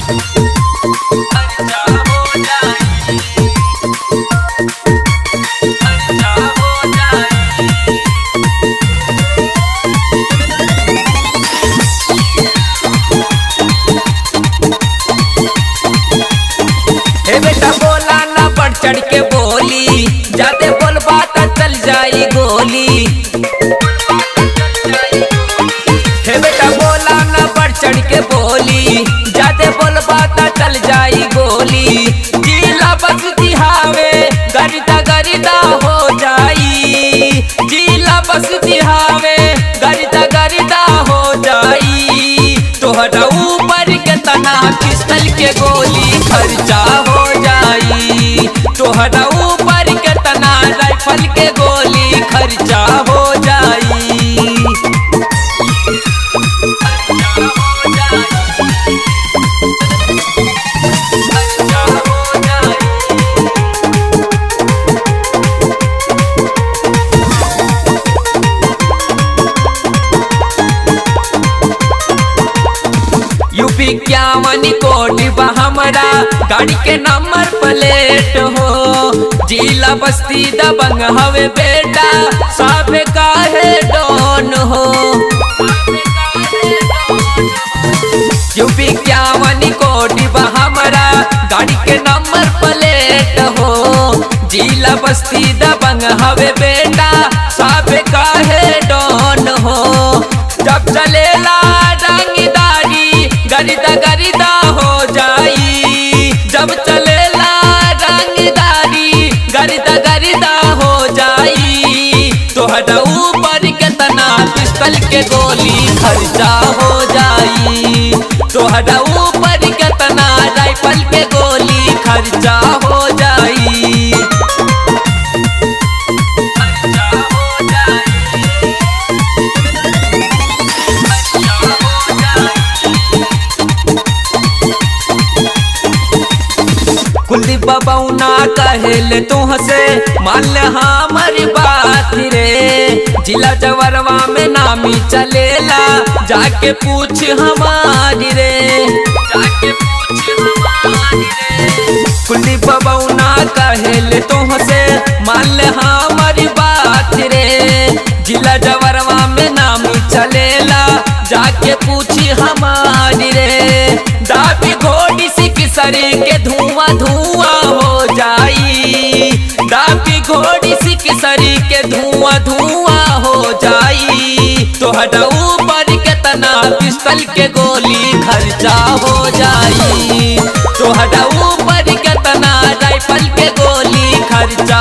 खर्चा हो जाई खर्चा हो जाई ए बेटा बोला ना बढ़ चढ़ के बोली जाते बोलबा त चल जाई गोली हे बेटा बोला ना बढ़ चढ़ के बोली जाते बोलबा त चल जाई गोली जिला बस दिहावे गरिदा गरिदा हो जाई जिला बस दिहावे गरिदा गरिदा हो जाई तोहरा ऊपर के तना पिस्तल के गोली खर्चा हो जाई तोहरा ऊपर के तना राइफल के गोली खर्चा हो जाई खर्चा हो जाई यूपी क्या मनी कोटी बा हमरा गाड़ी के नंबर प्लेट हो जिला बस्ती दबंग हवे बेटा साफे काहे डॉन हो यूपी क्या मनी कोटी बा हमरा गाड़ी के नंबर प्लेट हो जिला बस्ती दबंग हवे बेटा साफे काहे डॉन हो जब चलेला रंगदारी गरिदा गरिदा हो जाई जब चलेला रंगदारी गरिदा गरिदा हो जाई तोहरा ऊपर के तना पिस्तल के गोली खर्चा हो जाई तोहरा ऊपर के तना राइफल के गोली खर्चा हो जाई खर्चा हो जाई खर्चा हो जाई कुलदीप बबौना कहेले तुहसे मान ले हमारी बात रे जिला जवरवा में नामी चलेला जाके पूछ हमारी रे जाके पूछ हमारी रे कुलदीप बबौना कहेले तुहसे मान ले हमारी बात रे जिला जवरवा में नामी चलेला जाके पूछी हमारी रे दाबी घोड़ी सिख सरी के धुआं धुआं हो जाई दाबी घोड़ी सिख सरी के धुआं धुआं हो जाई तोहरा ऊपर के तना पिस्तल के गोली खर्चा हो जाई तोहरा ऊपर के तना राइफल के गोली खर्चा